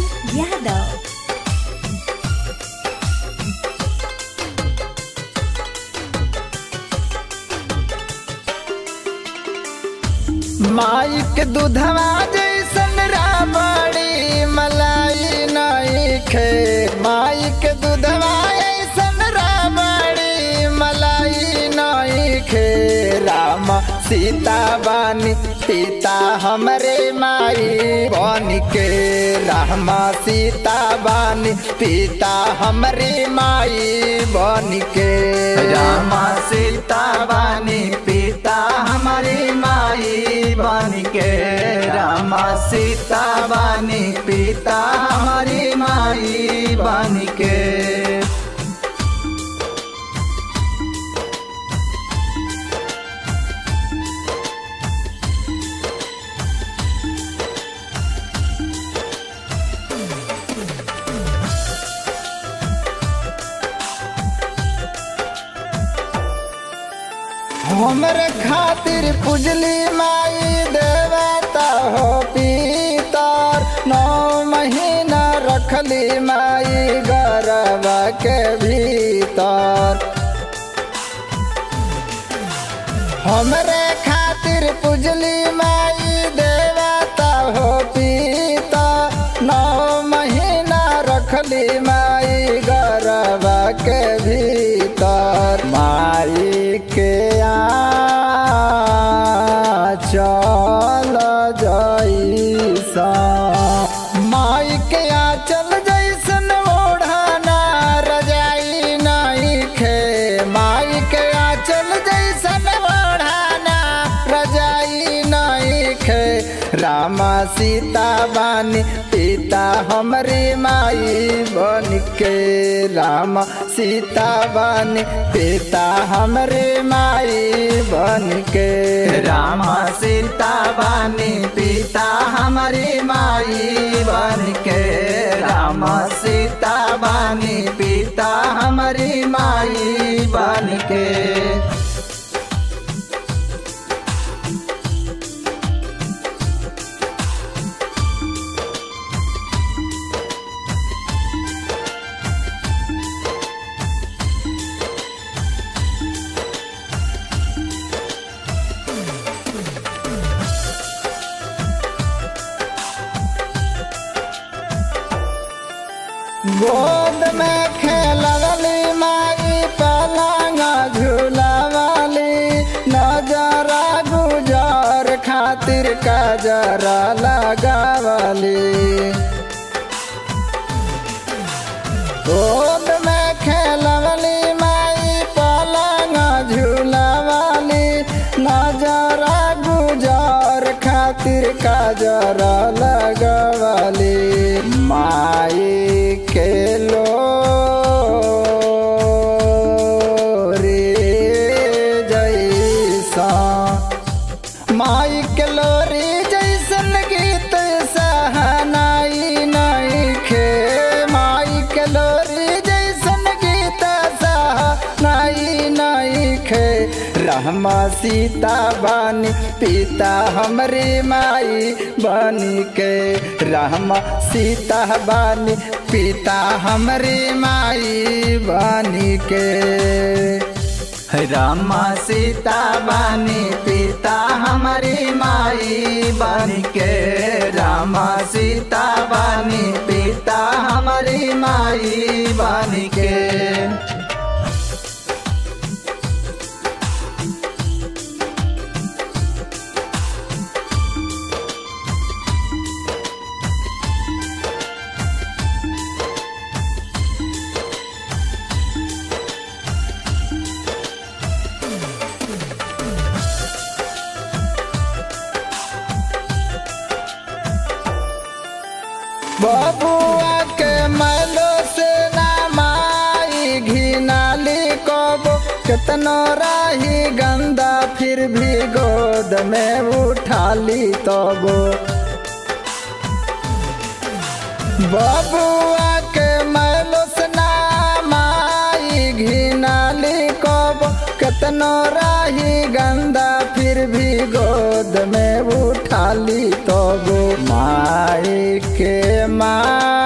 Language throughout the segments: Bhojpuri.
यादव माई के दूधवा जैसन राबड़ी मलाई नहीं खे माई के दूधवा ऐसन राबड़ी मलाई नहीं खे राम सीता बानी पिता हमरे माई बन के राम सीता बानी पिता हमरे माई बन के राम सीता बानी पिता हमारी माई बन के राम सीता बानी पिता हमारी माई बन के हमरे खातिर पुजली माई देवता हो पीतर नौ महीना रखली माई गरब के भीतर हमरे खातिर पुजली माई देवता हो पीता नौ महीना रखली माई गरब के भीतर माई के आ चल जैसा माई के आ चल जैसन ओढ़ाना रजाई नहीं खे माई के आ चल जैसन ओढ़ाना रजाई नहीं खे रामा सीता बानी पिता हमरी माई बन के राम सीता बानी पिता हमरे माई बन के राम सीता बानी पिता हमारी माई बन के राम सीता बानी पिता हमारी माई बन के गोद में खेलवली माई पलंग झूलवली नजरा गुजर खातिर कजरा लगावली गोद में खेलवली माई पलंग झूलवली नजरा गुजर खातिर कजरा लगवली माई के लो रे जैसा माई के लोरी जैसन गीत सहनाई नहीं खे माई के लोरी जैसन गीत सहनाई नहीं खे रहमा सीता बानी पिता हमरे माई बनी के रहमा सीता बानी पिता हमरे माई बनी के रामा सीता बानी पिता हमारी माई बन के रामा सीता बानी पिता हमारी माई बन के बबुआ के मैलो से ना माई घिनाली कबो कितनो राही गंदा फिर भी गोद में उठाली तबो बबुआ के मैलो से ना माई घिनाली कबो कितनो राही गंदा फिर भी गोद में उठाली तबो माई के माँ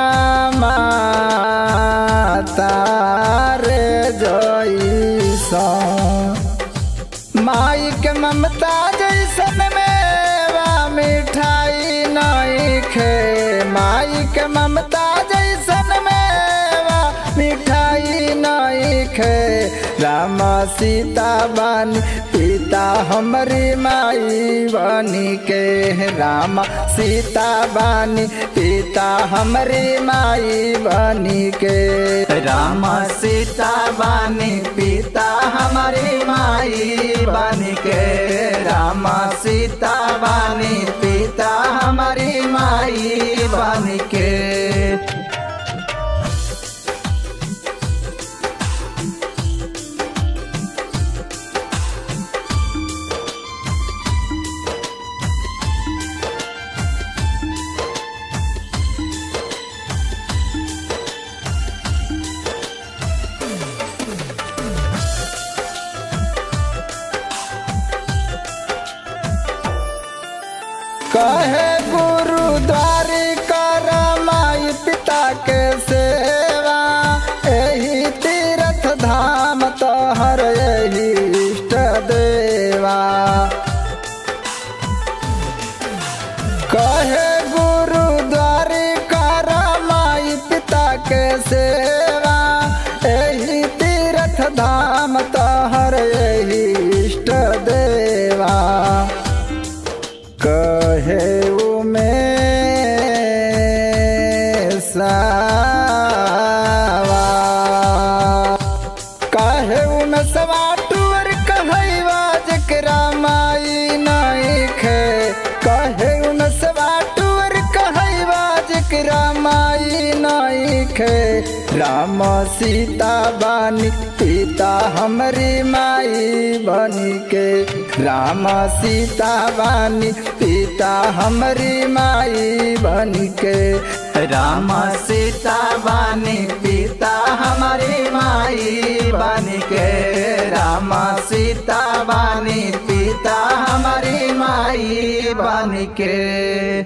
ममता जैसन मेवा मिठाई नहीं खे राम सीता बानी पिता हमारी माई बनी के राम सीता बानी पिता हमारी माई बनी के राम सीता बानी पिता हमारी माई बनी के राम सीता बानी पिता हमारी माई बनी के कहे गुरुद्वारी कर माई पिता के सेवा यही तीर्थ धाम तोहर यही इष्ट देवा कहे गुरुद्वारी कर माई पिता के सेवा यही तीर्थ धाम तोहर यही इष्ट देवा कहे में सावा कहे में सवा टूर कहवा जकरा माई नहीं खे कहे में सवा टूर कहवा जकरा माई नहीं खे राम सीता बानी पिता हमारी माई बनी के राम सीता बानी पिता हमारी माई बनी के राम सीता बानी पिता हमारी माई बनी के राम सीता बानी पिता हमारी माई बनी के